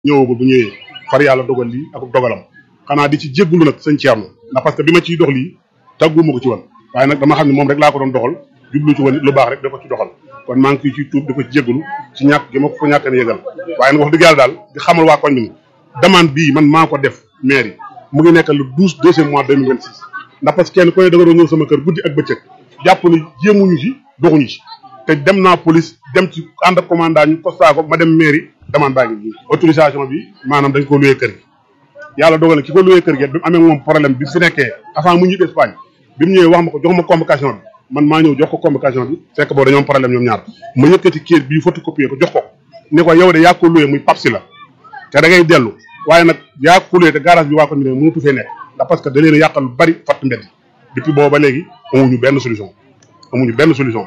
ñëwagul bu ñëwee far yàlla dogal lii ak dogalam xanaa di ci jéggulu nag sëñ Thierno ndax parce que bi ma ciy dox lii tàgguma ko ci woon waaye nag dama xam ne moom rek laa ko doon doxal jublu ci woon lu baax rek da ko ci doxal kon maa ngi koy ciy tuub di ko ci jéggulu ci ñàkk gi ma ko ñàkk a yëgal waaye nag wax dëgg yàlla daal di xamal waa koñ bi ni demande bii man maa ko def mairie mu ngi nekk le douze deuxième mois deux mille vingt six ndax parce que kenn ku ne da nga doon ñëw sama kër guddi ak bëccëg jàpp ni jéemuñu ci doxuñu ci te dem naa police dem ci ànd ak commandant ñu constat ko ma dem mairie demande baa ngi nii autorisation bi maanaam dañ ko loué kër gi yàlla dogal na ki ko loué kër gi bi mu amee moom problème bi fi nekkee avant mu ñibbi Espagne bi mu ñëwee wax ma ko jox ma convocation bi man maa ñëw jox ko convocation bi fekk boobu dañoo am problème ñoom ñaar ma yëkkati kayit bii photocopier ko jox ko ne ko yow de yaa ko loué muy papsi la te da ngay dellu waaye nag yaa ko loué te garage bi waa ko ñu ne mënatu fee nekk ndax parce que da leen a yàqal lu bari fatt mbedd depuis boobu ba léegi amuñu benn solution amuñu benn solution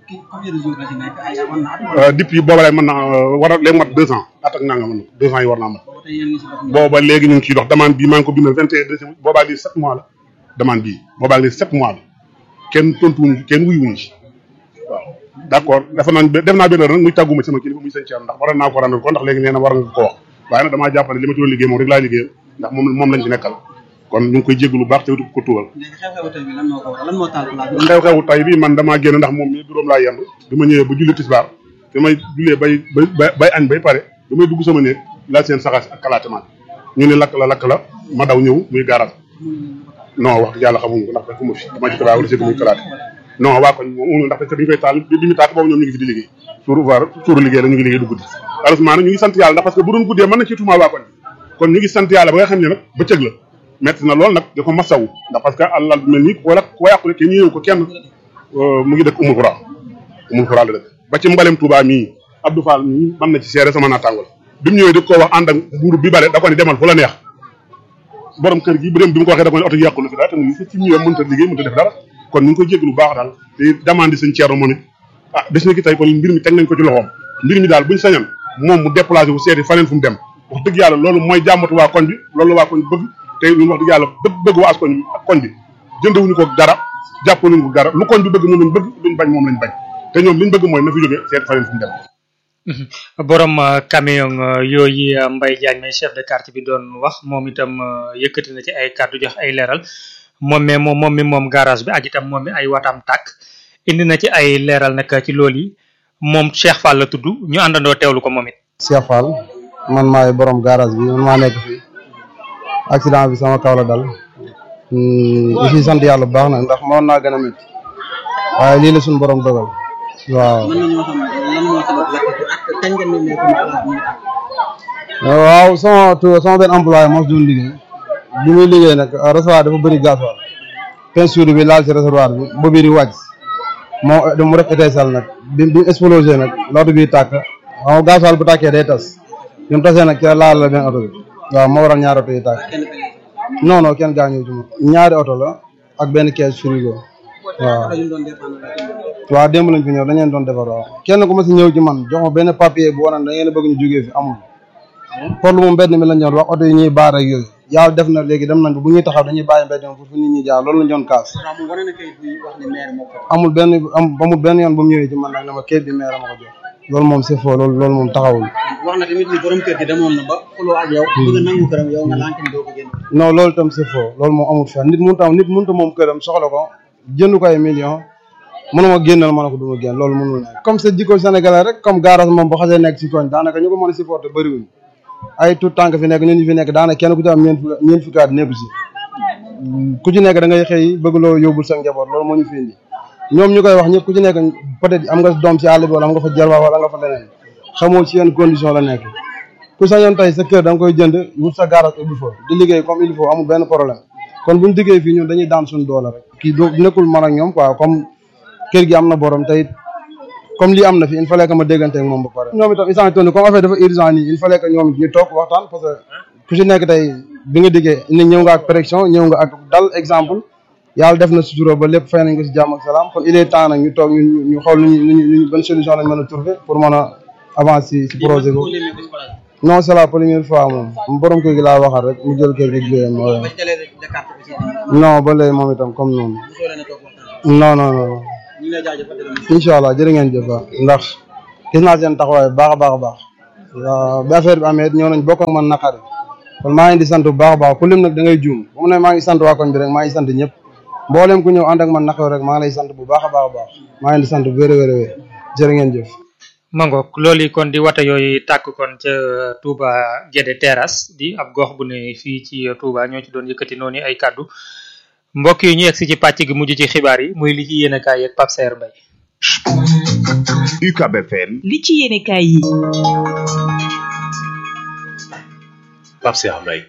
depuis booba lay mën na war a léegi mat deux ans at ak nanga mën na deux ans yi war naa mat booba léegi ñu ngi ciy dox demande bii maa ngi ko bindal vingt et un décembre boobaa lii sept mois la demande bii boobaa lii sept mois la kenn tontuwuñu kenn wuyuwuñu ci waaw d' accord dafa nañ def naa benn nag muy tàgguma sama kilifa muy sëñ Thierno ndax waroon naa ko rendre ko ndax léegi nee na war nga ko wax waaye nag damaa jàpp ne li ma ci doon liggéey moom rek laa liggéeyal ndax moom moom lañ ci nekkal kon ñu ngi koy jéggu lu baax te ko tuubal xew-xewu tay bi man damaa génn ndax moom mi juróom laa yendu bi ma ñëwee ba julli tisbaar bi may jullee bay bay bay añ bay pare bi may dugg sama néeg laa seen saxaas ak kalaatemaat ñu ne lakk la lakk la ma daw ñëw muy garage non wax dëgg yàlla xamuñu ko ndax fekk ma fi dama ci tabaab wala sëgg muy kalaate non waa koñ moom ndax parce que bi ñu koy taal bi ñu taal boobu ñoom ñu ngi fi di liggéey suur voir suuru liggéey la ñu ngi liggéey du guddi heureusement nag ñu ngi sant yàlla ndax parce que bu doon guddee mën na ci tuumaa waa koñ kon ñu ngi sant yàlla ba nga xam ne nag bëccëg la metti na lool nag da ko masawu ndax parce que àllal mel nii wala ko yàqule kenn ñëw ko kenn mu ngi dëkk umul xura umul xura la dëkk ba ci mbalem Touba mii Abdou Fall mii mën na ci seere sama naataango la bi mu ñëwee di ko wax ànd ak mbuuru bi bale da ko ni demal fu la neex borom kër gi bu dem bi mu ko waxee da ko ne oto yàqu na fi dara te mu ci ñëwee mënta liggéey mënta def dara kon ñu ngi koy jéglu baax daal te demande sëñ Thierno moom it ah des na ki tey kon mbir mi teg nañ ko ci loxoom mbir mi daal buñ sañoon moom mu déplacé wu seeti faneen fu mu dem wax dëgg yàlla loolu mooy jàmmatu waa koñ bi loolu waa koñ bëgg te ñun wax dëgg yàlla bëgg bëgg waa koñ ak koñ bi jëndewuñu ko dara jàppaluñu ko dara lu koñ bi bëgg moom lañ bëgg luñ bañ moom lañ bañ te ñoom liñ bëgg mooy na fi jógee seet faneen fu mu dem borom camion yooyu Mbaye Diagne may chef de quartier bi doon wax moom itam yëkkati na ci ay kàddu jox ay leeral moom mi moom moom mi moom garage bi ak itam moom mi ay watam tàkk indi na ci ay leeral nag ci loolu yi moom Cheikh Fall la tudd ñu àndandoo teewlu ko moom it. Cheikh Fall man maay borom garage bi man maa nekk fii accident bi sama kaw la dal di si sant yàlla bu baax nag ndax moon naa gën a métti waaye lii la suñu borom dogal waaw. waaw sama tu sama benn employé moo si doon liggéey bi muy liggéey nag réservoir dafa bëri gasoil peinture bi laal ci réservoir bi boobu di wàcc moo mu def étincelle nag bi bi explosé nag loolu bi tàkk xam gasoil bu tàkkee day tas bi mu tasee nag ci laal la benn oto bi waaw moo waral ñaari oto yi tàkk non non kenn gaañu ci moom ñaari oto la ak benn caisse frigo waaw waaw démb lañ fi ñëw dañ leen doon defar waaw kenn ku ma si ñëw ci man jox ma benn papier bu waroon da ngeen a bëgg ñu jógee fi amul porlu moom mbedd mi lañ doon wax oto yi ñuy baar ak yooyu yàlla def na léegi dem nañ bu ñuy taxaw dañuy bàyyi mbedd mi pour fu nit ñi jaar loolu lañ doon kaas amul benn amul benn yoon bu mu ñëwee ci man nag ne ma kayit bi maire ma ko jox loolu moom c'est faux loolu loolu moom taxawul wax na tamit ni borom kër gi demoon na ba xuloo ak yow bëgg nangu këram yow nga lànk ni doo ko génn non loolu tam c'est faux loolu moom amul fenn nit mënut am nit mënut moom këram soxla ko jënd ko ay millions mënuma génnal ma ne ko du ma génn loolu mënul nekk comme c'est jikko sénégalais rek comme garage moom boo xasee nekk si koñ daanaka ñu ko mën a supporter bëriwuñ ay tout tànk fi nekk ñun ñu fi nekk daanaka kenn ku ci am ñeent fukki ñeent fukki at nekku si ku ci nekk da ngay xëy bëgg loo yóbbul sa njaboot loolu moo ñu fi indi ñoom ñu koy wax ñëpp ku ci nekk peut-être am nga doom ci àll bi wala am nga fa jarba wala nga fa leneen xamoo ci yenn condition la nekk ku sañoon tey sa kër da nga koy jënd wut sa garage ubbi fa di liggéey comme il faut amul benn problème kon buñu diggee fii ñun dañuy daan suñu doole rek kii do nekkul man ak ñoom quoi comme kër gi am na borom tey comme lii am na fi il fallait que ma déggante ak moom ba pare ñoom itam instant tourné comme affaire dafa urgent nii il fallait que ñoom ñu toog waxtaan parce que ku ci nekk tey bi nga diggee ni ñëw nga ak pression ñëw nga ak dal exemple yàlla def na sutura ba lépp fay nañ ko si jàmm ak salaam kon il est temps nag ñu toog ñu ñu xool nu ñu ñu bonne solution lañ mën a trouver pour mën a avancer si projet boobu non c'est la première fois moom borom kër gi laa waxal rek mu jël kër gi jiyee non ba léegi moom itam comme noonu non non non incha allah jërë ngeen jëf ndax gis naa seen taxawaay baax a baax a baax waaw bi affaire bi amee ñoo nañ bokk ak man naqari kon maa ngi di sant bu baax a baax ku lim nag da ngay juum bu mu ne maa ngi sant waa koñ bi rek maa ngi sant ñëpp mboolem ku ñëw ànd ak man naqari rek maa ngi lay sant bu baax a baax a baax maa ngi di sant wér wér wér jërë ngeen jëf mangook loolu yi kon di wata yooyu tàkk kon ca Touba Guédé Terrasse di ab gox bu ne fii ci Touba ñoo ci doon yëkkati noonu ay kàddu mbokk yi ñu egsi ci pàcc gi mujj ci xibaar yi muy li ci yéen a kaay yeeg Pape Saer Mbaye UCAB FM li ci yéenekaay yi Pape Cheikh Mbaye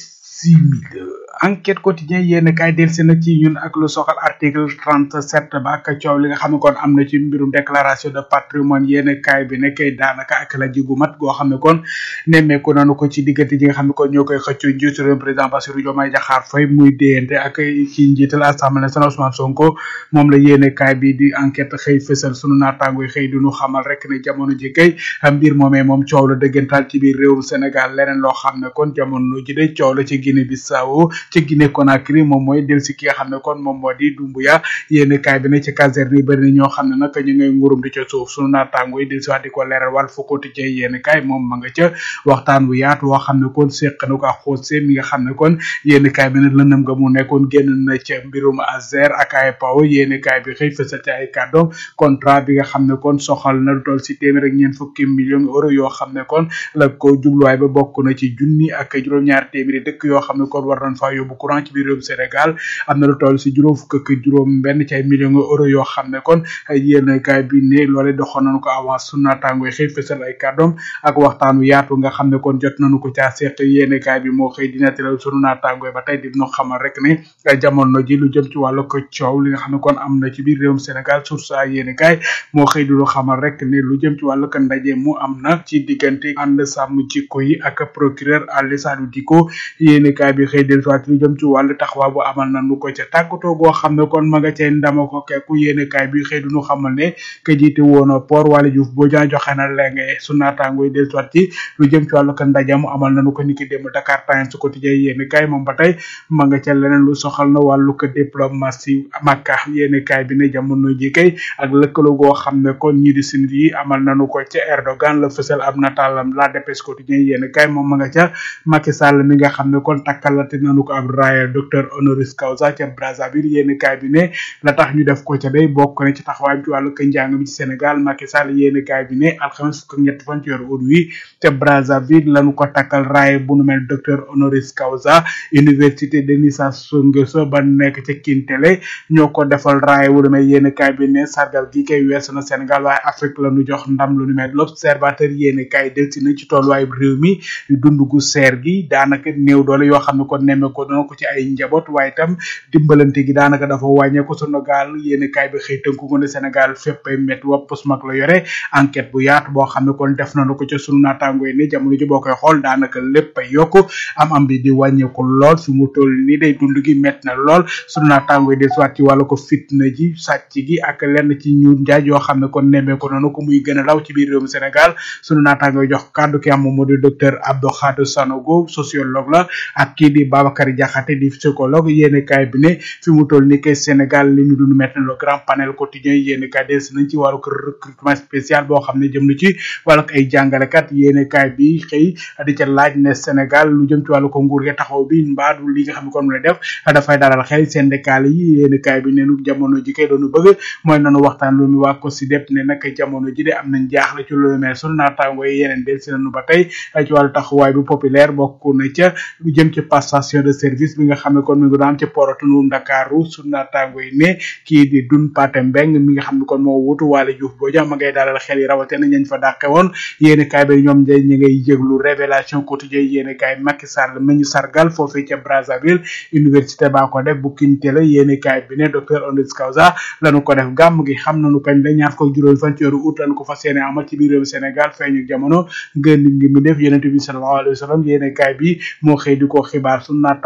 bisimila enquête quotidien yéen kay delsi na ci ñun ak lu soxal article 37 ba ak coow li nga xam ne kon am na ci mbirum déclaration de patrimoine yéen kay bi ne kay daanaka ak la jigu mat goo xam ne kon nemmeeku nanu ko ci diggante ji nga xam ne kon ñoo koy xëccu njiitu réew président Bassirou Diomaye Diakhar Faye muy déyante ak ci njiital assemblée nationale Ousmane Sonko moom la yéen kay bi di enquête xëy fësal sunu naataango yi xëy du ñu xamal rek ne jamono ji kay mbir moomee moom coow la dëggantaal ci biir réewum Sénégal leneen loo xam ne kon jamono ji de coow la ci Guinée Bissau ci Guinée Conakry moom mooy del si ki nga xam ne kon moom moo di Dumbuya yéen kaay bi ne ci caserne yi bëri na ñoo xam ne nag ñu ngay ngurum di ca suuf sunu naataango yi del si waat di ko leeral wàll fu quotidien yéen kaay moom ma nga ca waxtaan bu yaatu woo xam ne kon séq na ko ak xoose mi nga xam ne kon yéen kaay bi ne lëndëm nga mu nekkoon génn na ca mbirum Azer ak ay paw yéen kaay bi xëy fësal ci ay kàddoom contrat bi nga xam ne kon soxal na lu toll si téeméer ak ñeent fukki millions euro yoo xam ne kon la ko jubluwaay ba bokk na ci junni ak juróom-ñaar téeméeri dëkk yoo xam ne kon war nañ faa yóbbu courant ci biir réewum Sénégal am na lu toll si juróom fukk ak juróom benn ci ay millions euro yoo xam ne kon yéen kaay bi ne loole doxoon nañu ko avance su naataango yi xëy fësal ay kàddoom ak waxtaanu yaatu nga xam ne kon jot nañu ko caa seq yéen kaay bi moo xëy dina tëral sunu naataango yi ba tey di ñu xamal rek ne jamono ji lu jëm ci wàllu ko coow li nga xam ne kon am na ci biir réewum Sénégal source ay yéen kaay moo xëy di ñu xamal rek ne lu jëm ci wàllu ko ndaje mu am na ci diggante ànd sàmm jikko yi ak procureur Aly Salou Dicko yéen kaay bi xëy del soit lu jëm ci wàllu taxawaay bu amal na nu ko ca tàggatoo goo xam ne kon ma nga cay ndama ko kekku yéen kaay bi xëy duñu xamal ne ka jiite woon port Waly Diouf boo jaa joxe na lenge su naataango yi del soit ci lu jëm ci wàllu ko ndaje mu amal na nu ko niki démb Dakar Times su quotidien yéen kaay moom ba tey ma nga ca leneen lu soxal na wàllu ko diplomatie Makka yéen kaay bi ne jamono ji kay ak lëkkaloo goo xam ne kon ñi di sinit yi amal nañu ko ca Erdogan la fësal ab nataalam la dépêche quotidien yéen kaay moom ma nga ca Macky Sall mi nga xam ne kon takkalate nañu ko ab raaya docteur honoris causa ca Brazzaville yéen kaay bi ne la tax ñu def ko ca day bokk na ci taxawaay ci wàllu ko njàng mi ci Sénégal Macky Sall yéen kaay bi ne alxames fukk ak ñett fan ci weeru ut wi ca Brazzaville lañu ko takkal raaya bu nu mel docteur honoris causa université Denis Sassou Nguesso ba nekk ca Kintele ñoo ko defal raaya wu nu mel yéen kaay bi ne sargal gi kay weesu na Sénégal waaye Afrique la ñu jox ndam lu nu mel l'observateur yéen kaay delsi na ci tolluwaay réew mi dund gu seer gi daanaka néew doole yoo xam ne kon nemme ko doona ko ci ay njaboot waaye itam dimbalante gi daanaka dafa wàññeeku sunu gaal yéen kaay bi xëy tënku ko ne Sénégal fépp ay métti wopp mag la yore enquête bu yaatu boo xam ne kon def nañu ko ca sunu naataango yi ne jamono ji boo koy xool daanaka lépp ay yokku am am bi di wàññeeku lool fi mu toll nii day dund gi métti na lool sunu naataango yi di soit ci wàllu ko fitna ji sàcc gi ak lenn ci ñu njaaj yoo xam ne kon nemmee ko noonu ko muy gën a law ci biir réewum Sénégal sunu naataango yi jox kàddu ki am moom moo di docteur Abdou Khadre Sanogo sociologue la ak kii di Babacar Diakhaté di psychologue yéeni kaay bi ne fi mu toll ni kay Sénégal li ñu dund maintenant le grand panel quotidien yéeni kaay des nañ ci wàllu ko recrutement spécial boo xam ne jëm na ci wàllu ay jàngalekat yéeni kaay bi xëy di ca laaj ne Sénégal lu jëm ci wàllu ko nguur gi taxaw bi mbaadu li nga xam ne kon mu lay def dafay dalal xel syndical yi yéeni kaay bi neenu jamono ji kay doonu bëgg mooy nanu waxtaan lu mu waa ko si dep ne nag jamono ji de am nañ jaaxle ci loolu mel sunu naataango yi yeneen del si nañu ba tey ci wàllu taxawaay bu populaire bokk na ca lu jëm ci passation de service bi nga xam ne kon mi ngi doon am ci porotunu Ndakaaru sunu naataango yi ne kii di dun Paté Mbeng mi nga xam ne kon moo wutu Waly Diouf boo jam ma ngay dalal xel yi rawatina ñañ fa dàqe woon yéeni kaay bi ñoom day ñi ngay yëglu révélation quotidien yéeni kaay Macky Sall mi ñu sargal foofee ca Brazzaville université baa ko def bu Kintele yéeni kaay bi ne docteur honoris causa lañu ko def gàmm gi xam nañu kañ la ñaar ko juróom fan ci weeru août lañu ko fas yéene amal ci biir réew Sénégal feeñu jamono gën ngi mi def yonent bi sallallahu alayhi wa sallam yéeni kaay bi moo xëy di ko xibaar su naata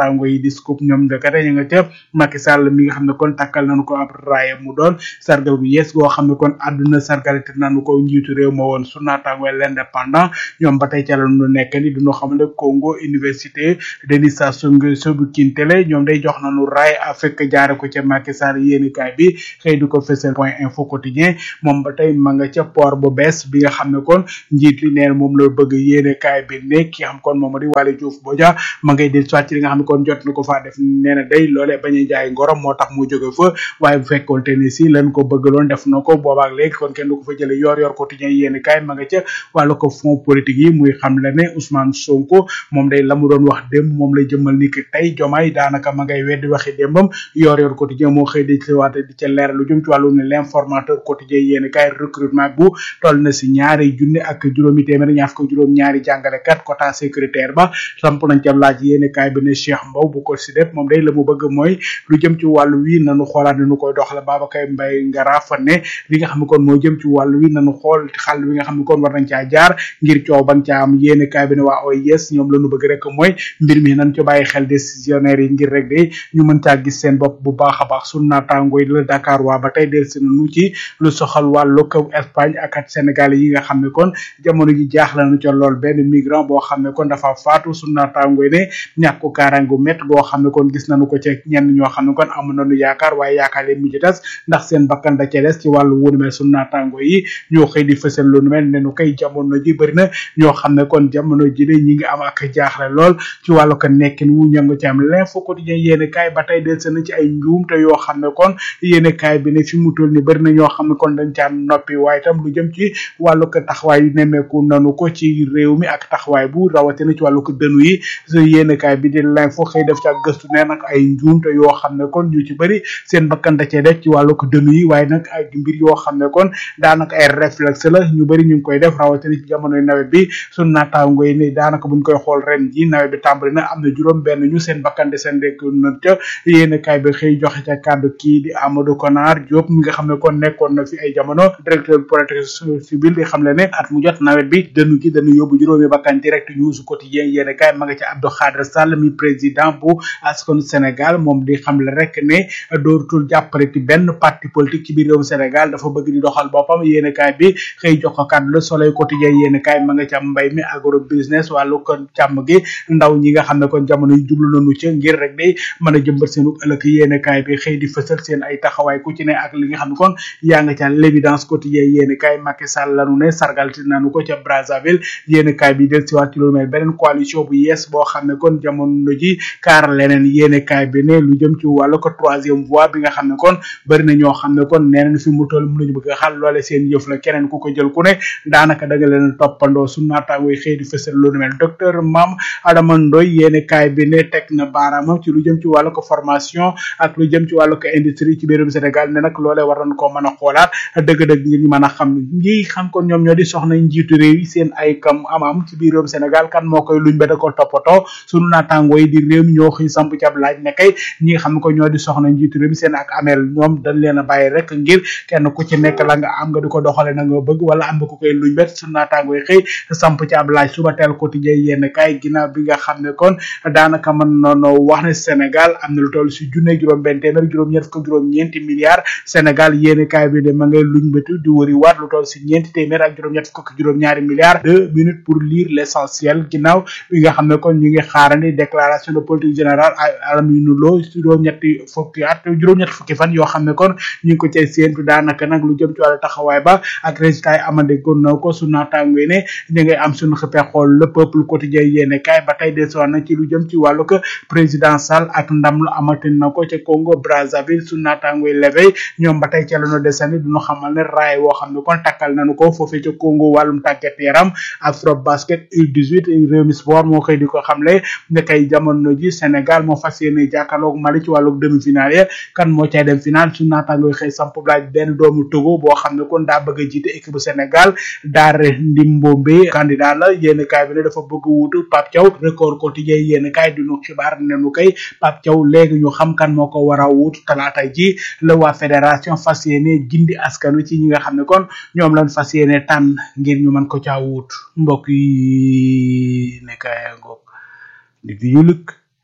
naataango yi di scoop ñoom ndekete ñu nga ca Macky Sall mi nga xam ne kon takkal nañu ko ab raaya mu doon sargal gu yees goo xam ne kon àdduna sargalite nañu ko njiitu réew ma woon su naataango l'indépendant ñoom ba tey ca la ñu nekk ni duñu xam ne Congo université Denis Sassou Nguesso bu Kintele ñoom day jox nañu raay Afrique jaare ko ca Macky Sall yéeni kaay bi xëy du ko fësal point info quotidien moom ba tey ma nga ca port bu bees bi nga xam ne kon njiit li neen moom la bëgg yéene kaay bi ne ki xam kon moom di Waly Diouf Bodian ma ngay del soit ci li nga xam ne kon jot na ko faa def nee na day loolee bañ a jaay ngorom moo tax mu jóge fa waaye bu fekkoon te ni si lan ko bëggaloon def na ko boobaak léegi kon kenn du ko fa jële yor yor quotidien yéene kaay ma nga ca wàllu ko fond politique yi muy xam la ne Ousmane Sonko moom day la mu doon wax démb moom lay jëmmal ni ki tey jomaay daanaka ma ngay weddi waxi démbam yor yor quotidien moo xëy di ci waate di ca leer lu jëm ci wàllu ne l'informateur quotidien yéene kaay recrutement bu toll na si ñaari junne ak juróomi téeméer ñaar fukk juróom ñaari jàngalekat quota sécuritaire ba samp nañ ca laaj yéene kaay bi ne Cheikh Mbow bu ko si def moom day la mu bëgg mooy lu jëm ci wàllu wi nanu xoolaat ni nu koy doxale Babacar Mbaye ngara fa ne li nga xam ne kon moo jëm ci wàllu wi nanu xool xàll wi nga xam ne kon war nañ caa jaar ngir coow ban caa am yéene kaay bi ne waa OIS ñoom la nu bëgg rek mooy mbir mi nañ ci bàyyi xel décisionnaire yi ngir rek de ñu mën caa gis seen bopp bu baax a baax sun naataango yi la Dakar waa ba tey del si nu ci lu soxal wàllu kaw Espagne ak at Sénégal yi nga xam ne kon jamono ji jaaxle nañu ca lool benn migrant boo xam ne kon dafa faatu sun naataango yi ne ñàkku kaaraangu mett goo xam ne kon gis nañu ko ca ñenn ñoo xam ne kon amu nañu yaakaar waaye yaakaar leen mujj tas ndax seen bakkan da ca des ci wàllu wunu mel sun naataango yi ñoo xëy di fësal lu nu mel ne nu koy jamono ji bëri na ñoo xam ne kon jamono ji de ñi ngi am ak jaaxle lool ci wàllu ko nekkin wu ñangu ci am l'info quotidien yéene kaay ba tey del na ci ay njuum te yoo xam ne kon yéene kaay bi ne fi mu toll ni bëri na ñoo xam ne kon dañ caa noppi waaye tam lu jëm ci wàllu ko taxawaay yu nemmeeku nanu ko ci réew mi ak taxawaay bu rawatina ci wàllu ko dënu yi su yéene kaay bi di l'info xëy def ca gëstu ne nag ay njuum te yoo xam ne kon ñu ci bëri seen bakkan da cee def ci wàllu ko dënu yi waaye nag ay mbir yoo xam ne kon daanaka ay réflexe la ñu bëri ñu ngi koy def rawatina ci jamonoy nawet bi sun naataango yi ne daanaka buñ koy xool ren ji nawet bi tàmbali na am na juróom benn ñu seen bakkan de seen rek na ca yéene kaay bi xëy joxe ca kàddu kii di Amadou Konar Diop mi nga xam ne kon nekkoon na fi ay jamono directeur protection civile di xam le ne at mu jot nawet bi dënu gi dañu yóbbu juróomi bakkan direct news quotidien yéene kaay ma nga ca Abdou Khadre Sall mi président bu askanu Sénégal moom di xam le rek ne dootul jàppale ci benn parti politique ci biir réewum Sénégal dafa bëgg di doxal boppam yéene kaay bi xëy jox ko kàddu le soleil quotidien yéene kaay ma nga ca mbay mi agro business wàllu ko càmm gi ndaw ñi nga xam ne kon jamono yu jublu nañu ca ngir rek day mën a jëmbat seenu ëllëg yéene kaay bi xëy di fësal seen ay taxawaay ku ci ne ak li nga xam ne kon yaa nga ca l'évidence quotidien yéene kaay Macky Sall lanu ne sargalti nañu ko ca Brazzaville yéene kaay bi del siwaat ci lu mel beneen coalition bu yees boo xam ne kon jamono ji kaar leneen yéene kaay bi ne lu jëm ci wàllu ko troisième voie bi nga xam ne kon bëri na ñoo xam ne kon neeneen fi mu toll mënuñu bëgg a xal loole seen yëf la keneen ku ko jël ku ne daanaka da nga leen toppandoo su naataangoy xëy di fësal lu mel docteur Mame Adama Ndoy yéene kaay bi ne teg na baaraamam ci lu jëm ci wàllu ko formation ak lu jëm ci wàllu ko industrie ci biirum Sénégal ne nag loolee war nañ koo mën a xoolaat dëgg-dëgg ngir ñu mën a xam ñi xam kon ñoom ñoo di soxna njiitu réew yi seen ay kam am-am ci biirum Sénégal kan moo koy luñ ba da ko toppatoo sunu naataangoo yi di réew mi ñoo xëy samp ci ab laaj ne kay ñi nga xam ne ko ñoo di soxna njiitu réew mi seen ak ameel ñoom dañ leen a bàyyi rek ngir kenn ku ci nekk la nga am nga di ko doxale na nga bëgg wala am nga ko koy luñ bet sunu naataangoo yi xëy samp ci ab laaj suba teel quotidien yenn kay ginnaaw bi nga xam ne kon daanaka mën noonu wax ne Sénégal am na lu toll si junne juróom benn téeméer juróom ñett fukk juróom ñeenti milliards Sénégal yéeni kaay bi de ma ngay luñ bëtu di wëri waat lu toll si ñeenti téeméer ak juróom ñett fukk juróom ñaari milliards deux minutes pour lire l'essentiel ginnaaw bi nga xam ne kon ñu ngi xaarandi déclaration de politique générale Alamine Lo juróom ñetti fukki at juróom ñetti fukki fan yoo xam ne kon ñu ngi ko cay séentu daanaka nag lu jëm ci wàllu taxawaay ba ak résultat yi amande gon na ko su naataango ne ñu ngay am suñu xëppee xool le peuple quotidien yéene kaay ba tey desoon na ci lu jëm ci wàllu ko président Sall ak ndam lu amati na ko ca Congo Brazzaville su naataango yi levey ñoom ba tey ca la ñu desandi duñu xamal ne raay woo xam ne kon takkal nañu ko foofee ca Congo wàllum tàggat yaram afro basket U18 réew mi sport moo xëy di ko xamle ne kay jamono ji Sénégal moo fas yéene jàkkaarloog Mali ci wàllu demi-finale ya kan moo cay dem final su naataango yi xëy samp laaj benn doomu Togo boo xam ne kon daa bëgg a jiite équipe bu Sénégal Daare Ndimbombe candidat la yéen kaay bi ne dafa bëgg wuutu Pape Thiaw record quotidien yéen kaay di nu xibaar ne nu kay Pape Thiaw léegi ñu xam kan moo ko war a wuutu talaata ji la waa fédération fas yéene gindi askan wi ci ñi nga xam ne kon ñoom lañ fas yéene tànn ngir ñu mën ko caa wuut mbokk yi nekkaay ngoog di di ñu lëkk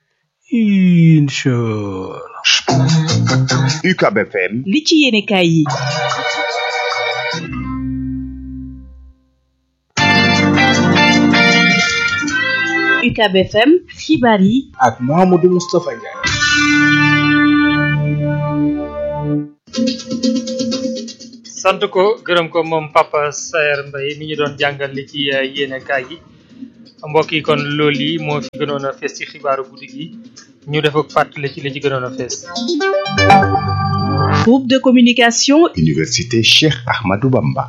inchallah UCAB FM li ci yéene kaay yi UCAB FM xibaar yi ak Mouhamadou Moustapha Ndiaye sant ko gërëm ko moom Papa Saer Mbaye mi ñu doon jàngal li ci yéene kaay yi mbokk yi kon loolu yi moo fi gënoon a fees ci xibaaru guddi gi ñu def ak fàttali ci li ci gënoon a fees. groupe de communication Université Cheikh Ahmadou Bamba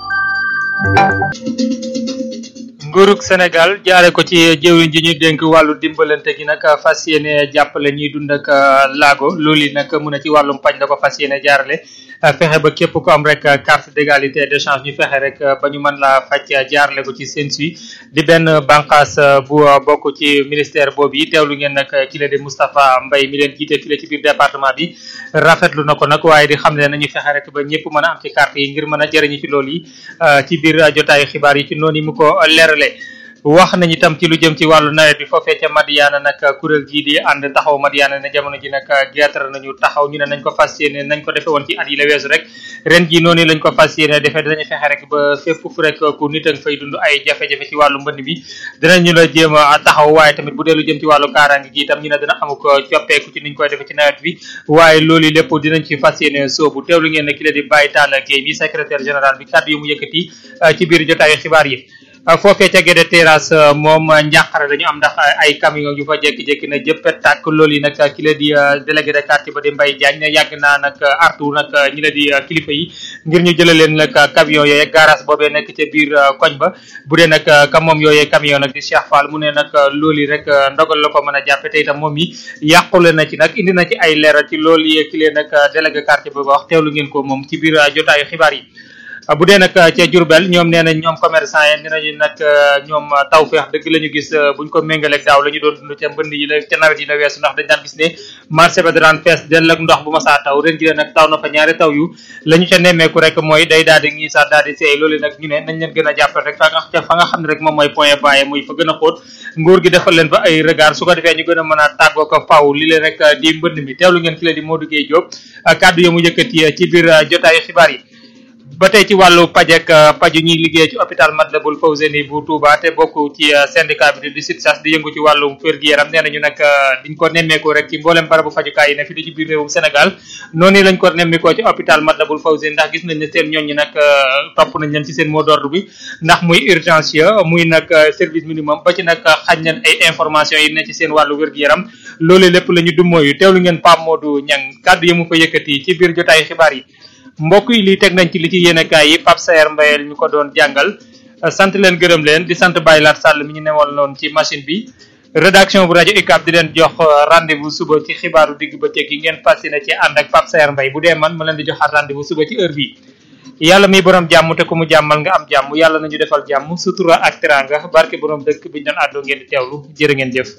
nguurug Sénégal jaare ko ci jëwriñ ji ñu dénk wàllu dimbalante gi nag fas yéene jàppale ñuy dund ak laago loolu yi nag mun a ci wàllum paj la ko fas yéene jaarale fexe ba képp ko am rek carte d'égalité de chance ñu fexe rek ba ñu mën laa faj jaarale ko ci seen suy di benn bànqaas bu bokk ci ministère boobu yi teewlu ngeen nag ki la di Moustapha Mbaye mi leen jiite fii ci biir département bi rafetlu na ko nag waaye di xam ne nañu fexe rek ba ñëpp mën a am ci carte yi ngir mën a jëriñu ci loolu yi ci biir jotaayu xibaar yi ci noonu yi mu ko leerale wax nañu itam ci lu jëm ci wàllu nawet bi foofee ca Madiana nag kuréel gii di ànd taxaw Madiana ne jamono ji nag geetar nañu taxaw ñu ne nañ ko fas yéene nañ ko defe woon ci at yi la weesu rek ren ji noonu lañ ko fas yéene defee dinañu fexe rek ba fépp fu rek ku nit a nga fay dund ay jafe-jafe ci wàllu mbënd bi dinañu la jéem a taxaw waaye tamit bu dee lu jëm ci wàllu kaaraange gi itam ñu ne dina amu ko coppeeku ci niñ koy defe ci nawet bi waaye loolu lépp dinañ ci fas yéene soobu teewlu ngeen ne ki la di Baye Talla Gueye bi secrétaire général bi kàddu yu mu yëkkati ci biir jotaayu xibaar yi foofee ca Guédé Terrasse moom njàqare dañu am ndax ay camion yu fa jékki-jékki na jëppet tàkk loolu yi nag ki la di délégué de quartier ba di Mbaye Diagne ne yàgg naa nag artu nag ñi la di kilifa yi ngir ñu jëlee leen nag camion yooyu garage boobee nekk ca biir koñ ba bu dee nag ka moom yooyee camion nag di Cheikh Fall mu ne nag loolu yi rek ndogal la ko mën a jàppe te itam moom yi yàqule na ci nag indi na ci ay leeral ci loolu yi ki leen nag délégué quartier ba wax teewlu ngeen ko moom ci biir jotaayu xibaar yi bu dee nag ca Diourbel ñoom nee nañ ñoom commerçant yi nee nañu nag ñoom tawfeex dëgg la ñu gis buñ ko méngaleeg daaw la ñu doon dund ca mbënd yi la ca nawet yi la weesu ndax dañ daan gis ne marché ba daan fees dell ak ndox bu ma saa taw ren ji la nag taw na fa ñaari taw yu la ñu ca nemmeeku rek mooy day daal di ngi sax daal di seey loolu nag ñu ne nañ leen gën a jàppal rek fa nga fa nga xam ne rek moom mooy point bàyyi muy fa gën a xóot nguur gi defal leen fa ay regard su ko defee ñu gën a mën a tàggoo ko faw li leen rek di mbënd mi teewlu ngeen ki la di Modou Gueye Diop kàddu yo mu yëkkati ci biir jotaayu xibaar yi ba tey ci wàllu pajek paju ñuy liggéey ci hôpital Matlaboul Fawzeyni bu Touba te bokk ci syndicat bi di SUTSAS di yëngu ci wàllum wér-gu-yaram nee nañu nag diñ ko nemmeeku rek ci mboolem barabu fajukaay yi ne fi di ci biir réewum Sénégal noonu lañ ko nemmeekoo ci hôpital Matlaboul Fawzeyni ndax gis nañ ne seen ñooñ ñi nag topp nañ leen ci seen mot d'ordre bi ndax muy urgence ya muy nag service minimum ba ci nag xañ nañ ay information yi ne ci seen wàllu wér-gu-yaram loolu lépp la ñu dummóoyu teewlu ngeen Pape Modou Niang kàddu yi mu ko yëkkati ci biir jotaayu xibaar yi mbokk yi lii teg nañ ci li ci yéenekaay yi Pape Saer Mbayel ñu ko doon jàngal sant leen gërëm leen di sant Baye Lat Sall mi ñu newal noonu ci machine bi rédaction bu rajo UCAB di leen jox rendez-vous suba ci xibaaru digg bëccëg yi ngeen fas yéene ci ànd ak Pape Saer Mbaye bu dee man ma leen di joxaat rendez-vous suba ci heure bi yàlla mi borom jàmm te ku mu jàmmal nga am jàmm yàlla nañu defal jàmm sutura ak teranga barke borom dëkk bi ñu doon àddoo ngeen di teewlu jërë ngeen jëf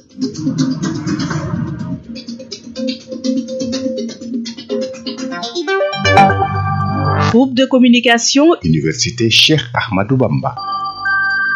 groupe de communication Université Cheikh Ahmadou Bamba